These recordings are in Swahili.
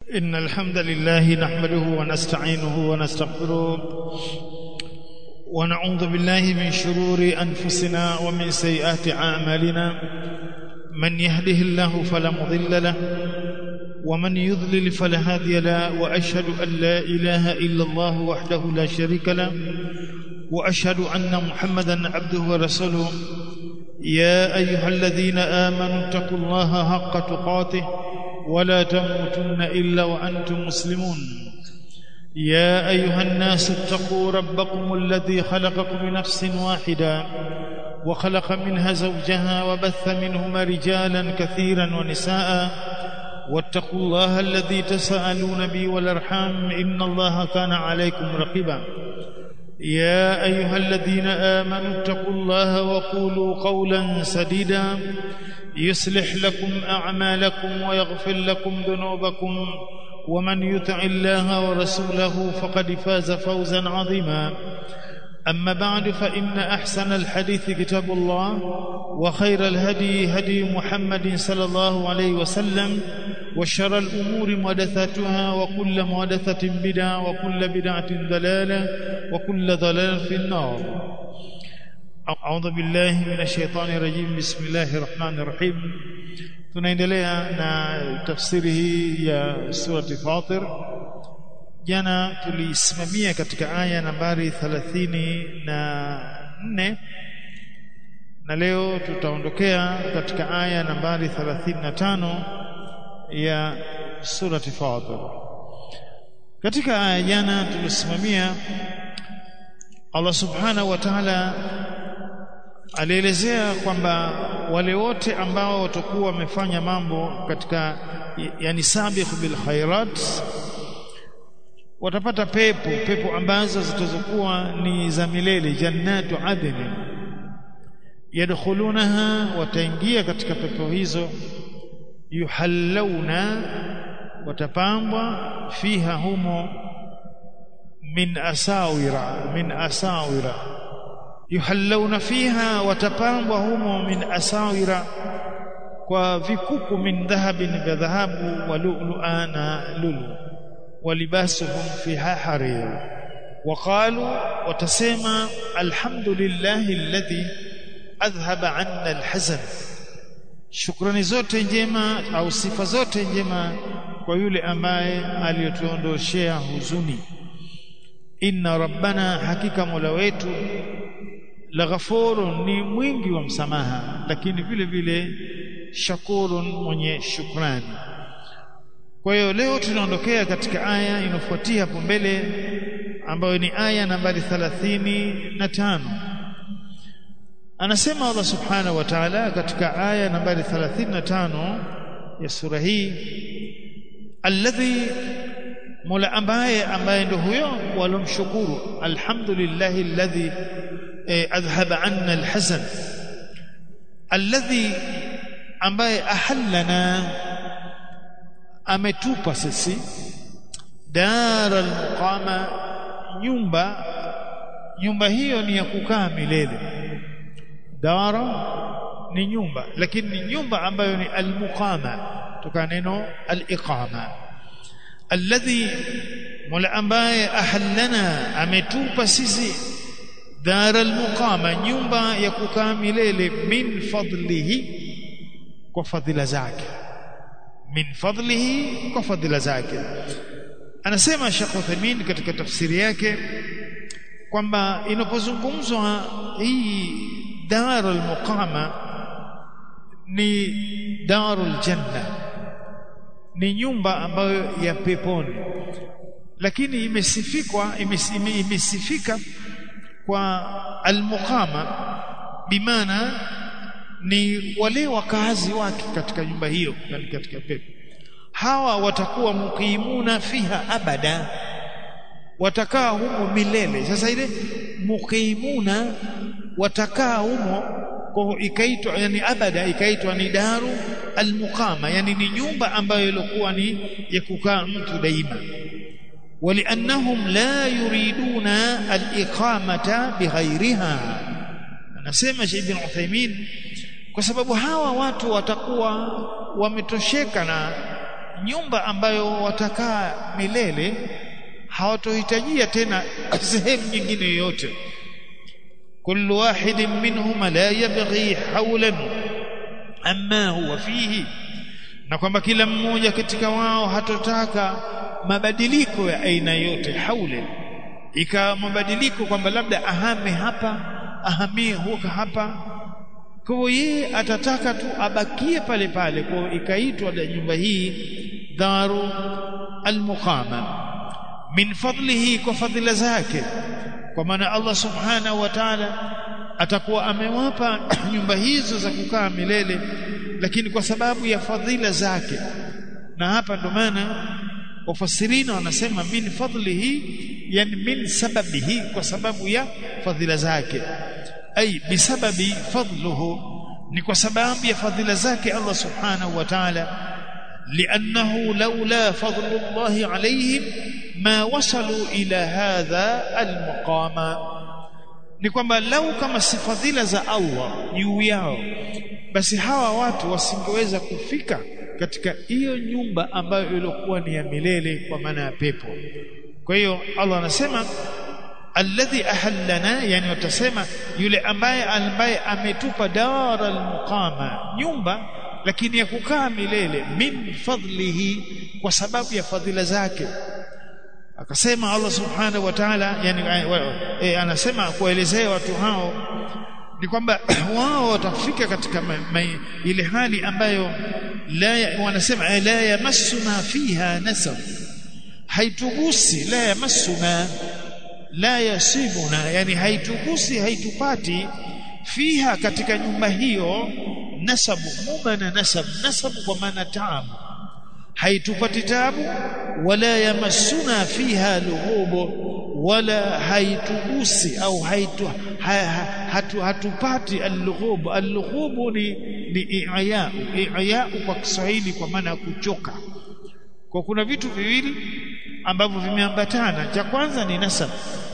إن الحمد لله نحمده ونستعينه ونستغفره ونعوذ بالله من شرور أنفسنا ومن سيئات أعمالنا من يهده الله فلا مضل له ومن يضلل فلا هادي له وأشهد أن لا إله إلا الله وحده لا شريك له وأشهد أن محمدا عبده ورسوله يا أيها الذين آمنوا اتقوا الله حق تقاته ولا تموتن إلا وأنتم مسلمون يا أيها الناس اتقوا ربكم الذي خلقكم من نفس واحدة وخلق منها زوجها وبث منهما رجالا كثيرا ونساء واتقوا الله الذي تساءلون به والأرحام إن الله كان عليكم رقيبا يا أيها الذين آمنوا اتقوا الله وقولوا قولا سديدا يصلح لكم أعمالكم ويغفر لكم ذنوبكم ومن يطع الله ورسوله فقد فاز فوزا عظيما أما بعد فإن أحسن الحديث كتاب الله وخير الهدي هدي محمد صلى الله عليه وسلم وشر الأمور محدثاتها وكل محدثة بدعة وكل بدعة ضلالة وكل ضلالة في النار أعوذ بالله من الشيطان الرجيم بسم الله الرحمن الرحيم tunaendelea na tafsiri hii ya surati Fatir jana tulisimamia katika aya nambari 34 na leo tutaondokea katika aya nambari 35 ya surati Fatir katika aya jana tulisimamia Allah subhanahu wa ta'ala alielezea kwamba wale wote ambao watakuwa wamefanya mambo katika yani sabiq bil khairat watapata pepo pepo ambazo zitazokuwa ni za milele jannatu adn yadkhulunaha wataingia katika pepo hizo yuhallawna watapambwa fiha humo min asawira min asawira yuhallawna fiha watapambwa humo min asawira kwa vikuku min dhahabin vya dhahabu wa lu'lu'a na lulu walibasuhum fiha harir waqalu watasema alhamdulillahi alladhi adhhaba 'anna alhazan shukrani zote njema au sifa zote njema kwa yule ambaye aliyotuondoshea huzuni inna rabbana hakika mola wetu laghafurun ni mwingi wa msamaha lakini vile vile shakurun mwenye shukrani kwa hiyo leo tunaondokea katika aya inofuatia hapo mbele ambayo ni aya nambari 35 anasema Allah subhanahu wa ta'ala katika aya nambari 35 ya sura hii alladhi mola ambaye ambaye ndio huyo walomshukuru alhamdulillahi alladhi adhhaba anna alhazan alladhi ambaye ahallana ametupa sisi dara almuqama nyumba nyumba hiyo ni ya kukaa milele dara ni nyumba lakini ni nyumba ambayo ni almuqama toka neno aliqama alladhi mola ambaye ahallana ametupa sisi dara almuqama nyumba ya kukaa milele min fadlihi kwa fadhila zake min fadlihi kwa fadhila zake anasema Sheikh Uthaymeen katika tafsiri yake kwamba inapozungumzwa hii darul muqama ni darul janna ni nyumba ambayo ya peponi lakini imesifikwa imesifika kwa almuqama bimaana ni wale wakazi wake katika nyumba hiyo yani katika pepo hawa watakuwa muqimuna fiha abada watakaa humo milele sasa ile muqimuna watakaa humo kwa ikaitwa yani abada ikaitwa ni daru almuqama yani ni nyumba ambayo ilikuwa ni ya kukaa mtu daima ولانهم لا يريدون الاقامه بغيرها anasema Sheikh Ibn Uthaymeen kwa sababu hawa watu watakuwa wametosheka na nyumba ambayo watakaa milele hawatohitajia tena sehemu nyingine yoyote kullu wahidin minhum la yabghi hawlan amma huwa fihi na kwamba kila mmoja katika wao hatotaka mabadiliko ya aina yote haule ikawa mabadiliko kwamba labda ahame hapa ahamie huko hapa kwa hiyo yeye atataka tu abakie pale pale kwa ikaitwa nyumba hii daru almuqama min fadlihi kwa fadhila zake kwa maana Allah subhanahu wa ta'ala atakuwa amewapa nyumba hizo za kukaa milele lakini kwa sababu ya fadhila zake na hapa ndo maana wafasirina wanasema min fadlihi yani min sababihi kwa sababu ya fadhila zake ay bisababi fadluhu ni kwa sababu ya fadhila zake Allah subhanahu wa ta'ala لانه لولا فضل الله عليهم ما وصلوا الى هذا المقام ni kwamba lau kama si fadhila za Allah juu yao basi hawa watu wasingeweza kufika katika hiyo nyumba ambayo ilikuwa ni ya milele kwa maana ya pepo kwa hiyo Allah anasema alladhi ahallana yani watasema yule ambaye ambaye ametupa daral muqama nyumba lakini ya kukaa milele min fadlihi kwa sababu ya fadhila zake akasema Allah subhanahu wa ta'ala yani e, anasema kuelezea watu hao ni kwamba wao watafika katika ma, ma, ile hali ambayo la wanasema la yamassuna fiha nasab haitugusi la yamassuna la yasibuna yani haitugusi haitupati fiha katika nyumba hiyo nasabu mumana nasab nasabu kwa maana taabu haitupati taabu wala yamassuna fiha lughubu wala haitugusi au haitu, ha, ha, hatu, hatupati al-lughub al-lughub ni ni i'ya i'ya kwa Kiswahili kwa maana ya kuchoka kwa kuna vitu viwili ambavyo vimeambatana cha kwanza ni nasab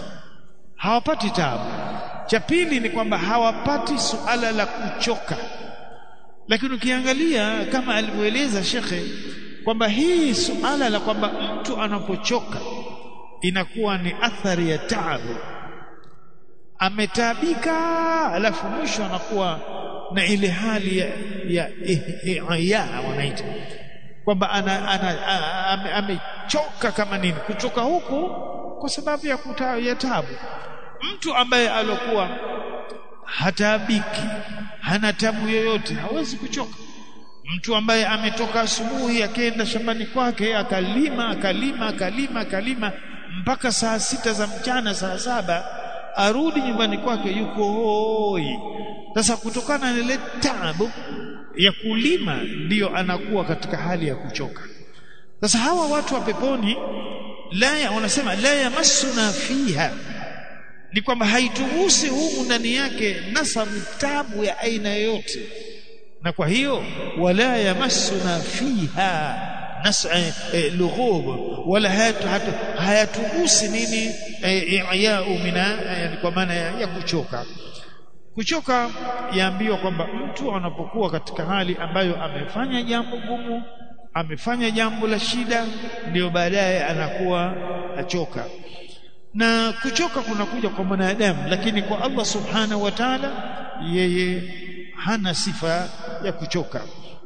hawapati taabu cha pili ni kwamba hawapati suala la kuchoka lakini ukiangalia kama alivyoeleza shekhe kwamba hii suala la kwamba mtu anapochoka inakuwa ni athari ya taabu ametaabika alafu mwisho anakuwa na ile hali ya ya, ya, ya wanaita kwamba ana, ana, ana amechoka kama nini kuchoka huku kwa sababu ya, kuta, ya taabu mtu ambaye alokuwa hataabiki hana tabu yoyote hawezi kuchoka mtu ambaye ametoka asubuhi akaenda shambani kwake akalima akalima akalima akalima mpaka saa sita za mchana saa saba arudi nyumbani kwake yuko hoi sasa kutokana na ile taabu ya kulima ndiyo anakuwa katika hali ya kuchoka sasa hawa watu wa peponi la ya, wanasema la yamassuna fiha ni kwamba haitugusi humu ndani yake nasabu tabu ya aina yoyote na kwa hiyo wala yamassuna fiha nas eh, lughub wala hayatu, hatu, hayatugusi nini i'ya'u mina yani kwa maana ya, ya kuchoka kuchoka yaambiwa kwamba mtu anapokuwa katika hali ambayo amefanya jambo gumu amefanya jambo la shida ndio baadaye anakuwa achoka na kuchoka kunakuja kwa mwanadamu lakini kwa Allah subhanahu wa ta'ala yeye hana sifa ya kuchoka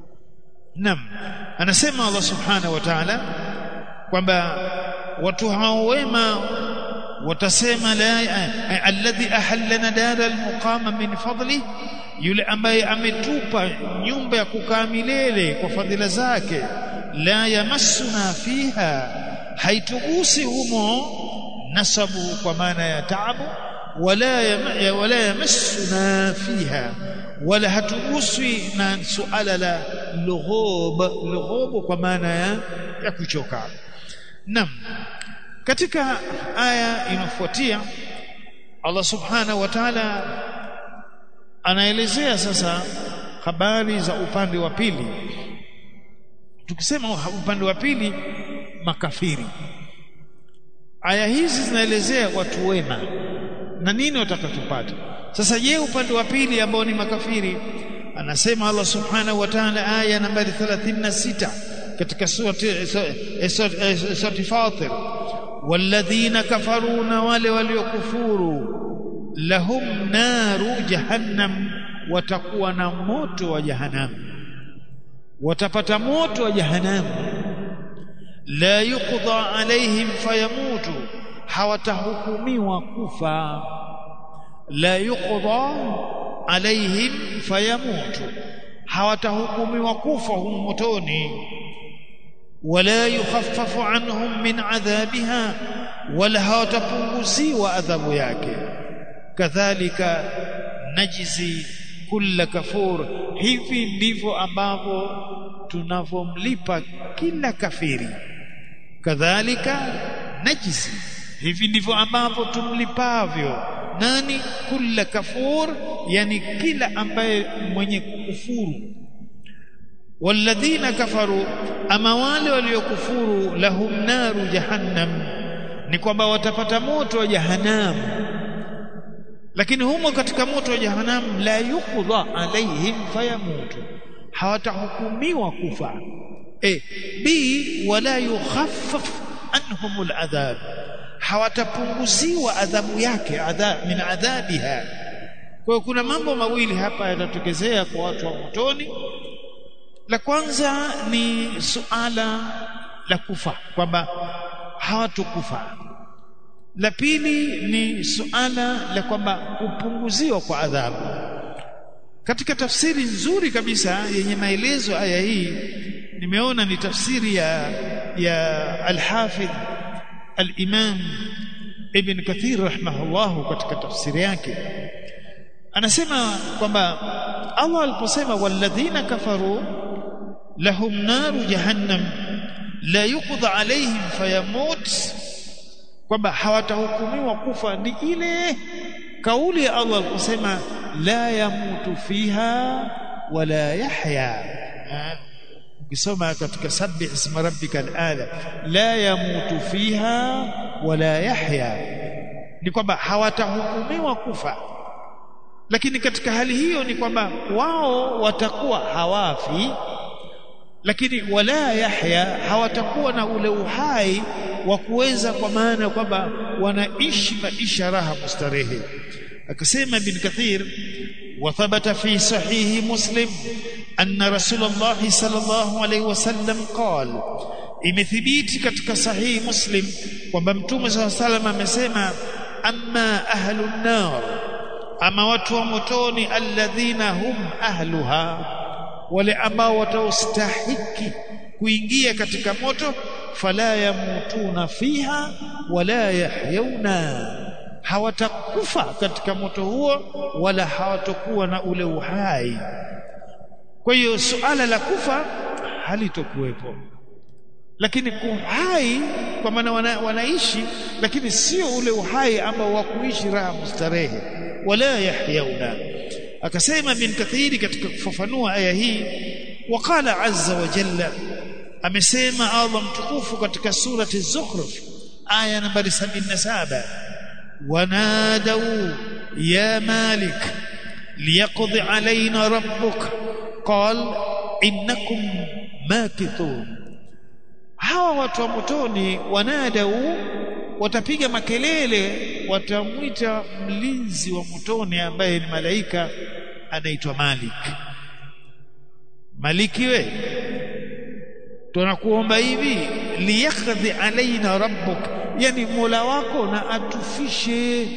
nam anasema Allah subhanahu wa ta'ala kwamba watu hao wema watasema la alladhi ahallana dara almuqama min fadli yule ambaye ametupa nyumba ya kukaa milele kwa fadhila zake la yamassuna fiha haitugusi humo nasabu kwa maana ya taabu wala ya, wala yamassuna fiha wala hatuguswi na suala la lughub lughub kwa maana ya, ya kuchoka nam katika aya inafuatia Allah subhanahu wa ta'ala anaelezea sasa habari za upande wa pili tukisema upande wa pili makafiri aya hizi zinaelezea watu wema na nini watakachopata sasa je upande wa pili ambao ni makafiri anasema Allah subhanahu wa ta'ala aya nambari 36 katika surati surati Fatir walladhina kafaru na wale waliokufuru lahum naru jahannam watakuwa na moto wa jahannam watapata moto wa jahannam la yuqda alaihim fayamutu hawatahukumiwa kufa la yuqda alaihim fayamutu hawatahukumiwa kufa humo motoni wala yukhaffafu anhum min adhabiha wala hawatapunguziwa adhabu yake kadhalika najzi kulla kafur hivi ndivyo ambavyo tunavomlipa kila kafiri kadhalika najzi hivi ndivyo ambavyo tumlipavyo nani kulla kafur yani kila ambaye mwenye kukufuru walladhina kafaru ama wale waliokufuru lahum naru jahannam ni kwamba watapata moto wa jahannam lakini humo katika moto wa jahannam la yuqda alaihim fayamutu hawatahukumiwa kufa e b wala yukhaffaf anhum aladhab hawatapunguziwa adhabu yake adhab min adhabiha kwa hiyo kuna mambo mawili hapa yatatokezea kwa watu wa motoni la kwanza ni suala la kufa kwamba hawatokufa la pili ni suala la kwamba kupunguziwa kwa adhabu katika tafsiri nzuri kabisa yenye maelezo aya hii nimeona ni tafsiri ya ya al-Hafidh al-Imam Ibn Kathir rahimahullah katika tafsiri yake anasema kwamba Allah aliposema walladhina kafaru lahum naru jahannam la yuqda alaihim fayamut kwamba hawatahukumiwa kufa ni ile kauli ya Allah kusema la yamutu fiha wala yahya ukisoma katika sabbih isma rabbika al-ala la yamutu fiha wala yahya ni kwamba hawatahukumiwa kufa lakini katika hali hiyo ni kwamba wao watakuwa hawafi lakini wala yahya hawatakuwa na ule uhai wa kuweza kwa maana kwamba wanaishi maisha raha mustarehe akasema ibn kathir wa thabata fi sahihi muslim anna rasulullah sallallahu alayhi wasallam qala imethibiti katika sahihi muslim kwamba mtume sallallahu alayhi wasallam amesema amma ahlun nar ama watu wa motoni alladhina hum ahluha wale ambao wataostahiki kuingia katika moto fala yamutuna fiha wala yahyauna hawatakufa katika moto huo wala hawatakuwa na ule uhai kwa hiyo suala la kufa halitokuwepo lakini uhai kwa maana wana, wanaishi lakini sio ule uhai ambao wa kuishi raha mustarehe wala yahyauna akasema bin kathiri katika kufafanua aya hii waqala azza wa jalla amesema Allah mtukufu katika surati Zukhruf aya nambari 77 wanadau ya malik liyaqdi alaina rabbuk qal innakum makithun hawa watu wa motoni wanadau watapiga makelele watamwita mlinzi wa motoni ambaye ni malaika anaitwa Malik Maliki we tunakuomba hivi liyakdhi alaina rabbuk yani mola wako na atufishe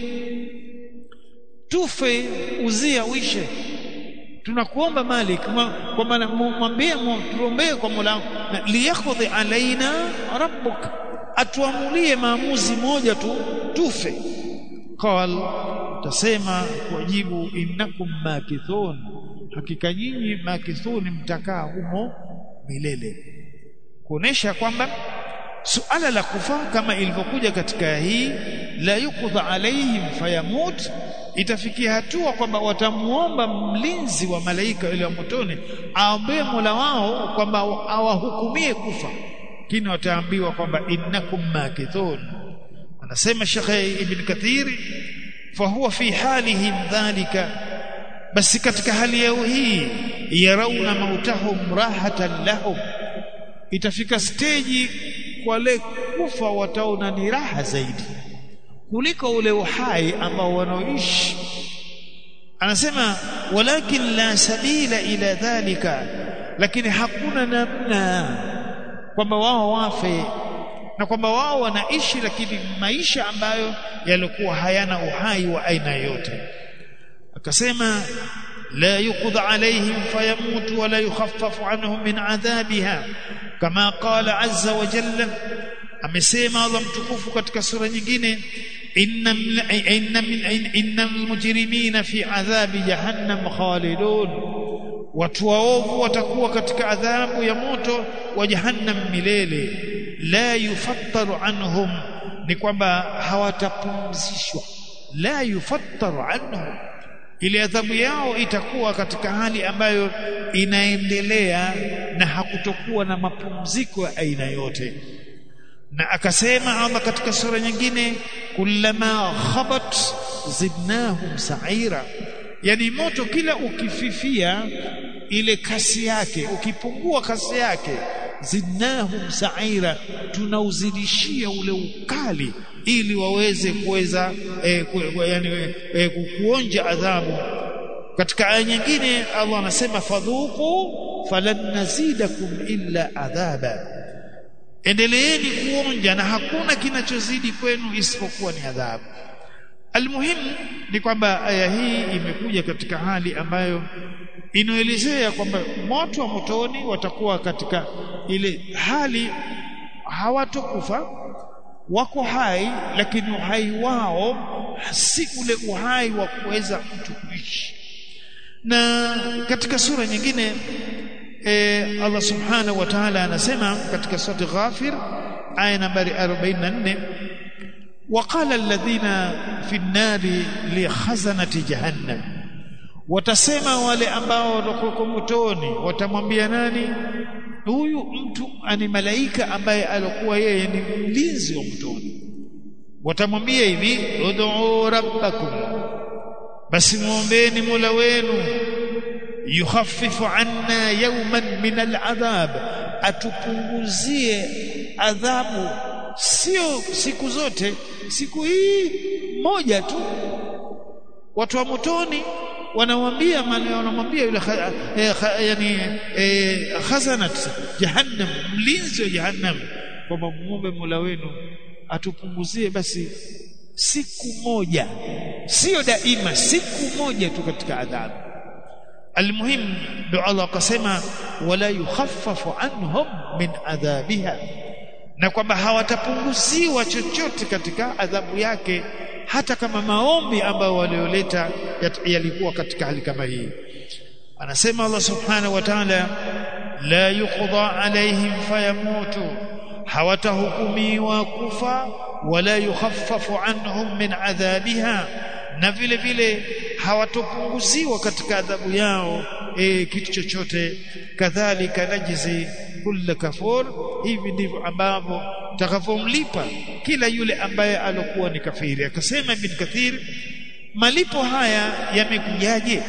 tufe uzia uishe tunakuomba malik kwa maana mwambie tuombee kwa mola wako liyakdhi alaina rabbuk atuamulie maamuzi moja tu tufe qal tasema kujibu innakum makithun hakika nyinyi makithun mtakaa humo milele kuonesha kwamba suala la kufa kama ilivyokuja katika hii la yukudha alaihim fayamut itafikia hatua kwamba watamuomba mlinzi wa malaika yule wa motoni aombee Mola wao kwamba awahukumie kufa lakini wataambiwa kwamba innakum makithun anasema Sheikh Ibn Kathir fahuwa fi halihim dhalika basi katika hali yao hii yarauna mautahum rahatan lahum itafika steji wale kufa wataona ni raha zaidi kuliko ule uhai ambao wanaoishi anasema walakin la sabila ila dhalika lakini hakuna namna kwamba wao wafe na kwamba wao wanaishi lakini maisha ambayo yalikuwa hayana uhai wa aina yote akasema لا يقضى عليهم فيموت ولا يخفف عنهم من عذابها كما قال عز وجل amesema Allah mtukufu katika sura nyingine inna inna min inna almujrimina fi adhabi jahannam khalidun watu waovu watakuwa katika adhabu ya moto wa jahannam milele la yufattaru anhum ni kwamba hawatapumzishwa la yufattaru anhum ile adhabu yao itakuwa katika hali ambayo inaendelea na hakutokuwa na mapumziko ya aina yote na akasema Allah katika sura nyingine kullama khabat zidnahum sa'ira yani moto kila ukififia ile kasi yake ukipungua kasi yake zidnahum sa'ira tunauzidishia ule ukali ili waweze kuweza eh, ku, yani eh, kuonja adhabu katika aya nyingine Allah anasema fadhuku falan nazidakum illa adhaba endeleeni kuonja na hakuna kinachozidi kwenu isipokuwa ni adhabu almuhimu ni kwamba aya hii imekuja katika hali ambayo inaelezea kwamba moto wa motoni watakuwa katika ile hali hawatokufa wako hai lakini uhai wao si ule uhai wa kuweza mtu kuishi na katika sura nyingine e, Allah subhanahu wa ta'ala anasema katika sura Ghafir aya nambari 44 وقال الذين في النار لخزنة جهنم watasema wale ambao watakuwa motoni watamwambia nani huyu mtu ani malaika ambaye alikuwa yeye ni mlinzi wa motoni watamwambia hivi ud'u rabbakum basi muombeeni mola wenu yukhaffifu anna yawman min al'adhab atupunguzie adhabu sio siku zote siku hii moja tu watu wa motoni wanamwambia wanamwambia yule eh, yani eh, khazanat jahannam mlinzi wa jahannam kwamba muombe Mola wenu atupunguzie basi siku moja sio daima siku moja tu katika adhabu almuhim ndo Allah akasema wala yukhaffafu anhum min adhabiha na kwamba hawatapunguziwa chochote katika adhabu yake hata kama maombi ambayo walioleta yalikuwa katika hali kama hii anasema Allah subhanahu wa ta'ala la yuqda alaihim fayamutu hawatahukumiwa kufa wala yukhaffafu anhum min adhabiha na vile vile hawatopunguziwa katika adhabu yao e, kitu chochote kadhalika najzi kulla kafur hivi ndivyo ambavyo takavomlipa kila yule ambaye alokuwa ni kafiri akasema ibn kathir malipo haya yamekujaje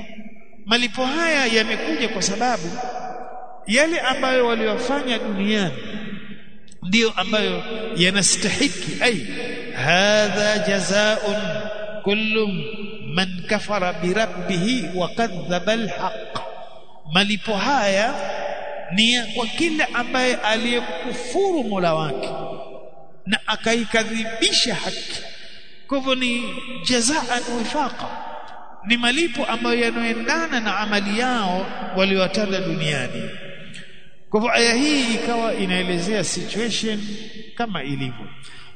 malipo haya yamekuja kwa sababu yale ambayo waliofanya duniani ndiyo ambayo yanastahiki ai hadha jazaa'un kullu man kafara birabbih wa kadhaba alhaq malipo haya ni kwa kila ambaye aliyekufuru Mola wake na akaikadhibisha haki kwa hivyo ni jazaan wifaqa ni malipo ambayo yanaendana na amali yao waliowatenda duniani kwa hivyo aya hii ikawa inaelezea situation kama ilivyo